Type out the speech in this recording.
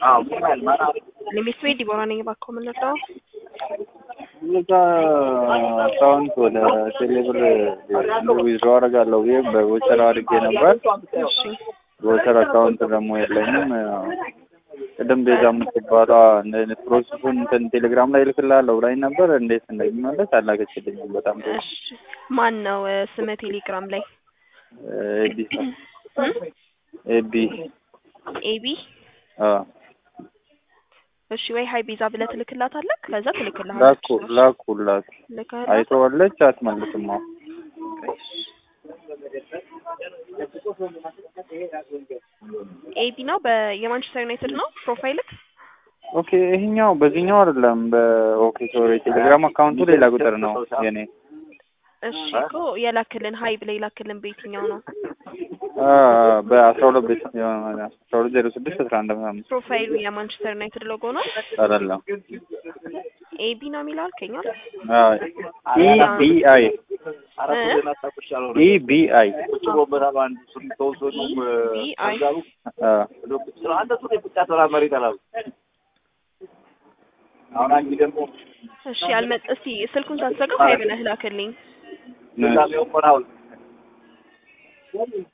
ለሚስቱ ዲቦራ ነኝ። እባክዎ ምን ነበር? እዛ አካውንት ወደ ቴሌብር ዊዝድሮ አደርጋለሁ ብዬ በቮቸር አድርጌ ነበር። እሺ ቮቸር አካውንት ደግሞ የለኝም። ቅድም ቤዛ የምትባሏ እንደ አይነት ፕሮሰሱን እንትን ቴሌግራም ላይ እልክልሃለሁ ብላኝ ነበር። እንዴት እንደሚመለስ አላከችልኝም። በጣም ጥሩ እሺ ማን ነው ስመ ቴሌግራም ላይ ኤቢ ኤቢ ኤቢ አዎ እሺ ወይ ሀይ ቤዛ ብለህ ትልክላታለህ። ከዛ ላኩ ትልክልሃለች። ላኩ ላኩ ልከህላት አይተዋለች አትመልስም። አዎ ኤቢ ነው በየማንቸስተር ዩናይትድ ነው ፕሮፋይልክ። ኦኬ ይሄኛው በዚህኛው አይደለም። በኦኬ ሶሪ ቴሌግራም አካውንቱ ሌላ ቁጥር ነው የኔ። እሺ እኮ የላክልን ሀይ ብለህ የላክልን በየትኛው ነው? አ በአስራ ሁለት ቤት አስራ ሁለት ዜሮ ስድስት አስራ አንድ ምናምን ፕሮፋይሉ የማንቸስተር ዩናይትድ ሎጎ ነው። አይደለም። ኤቢ ነው የሚለው አልከኝ አይደል? ኢ ቢ አይ ኢ ቢ አይ ቢ አይ እሺ አልመጥ እስቲ ስልኩን ሳትዘጋው ሀይ ብለህ ላክልኝ።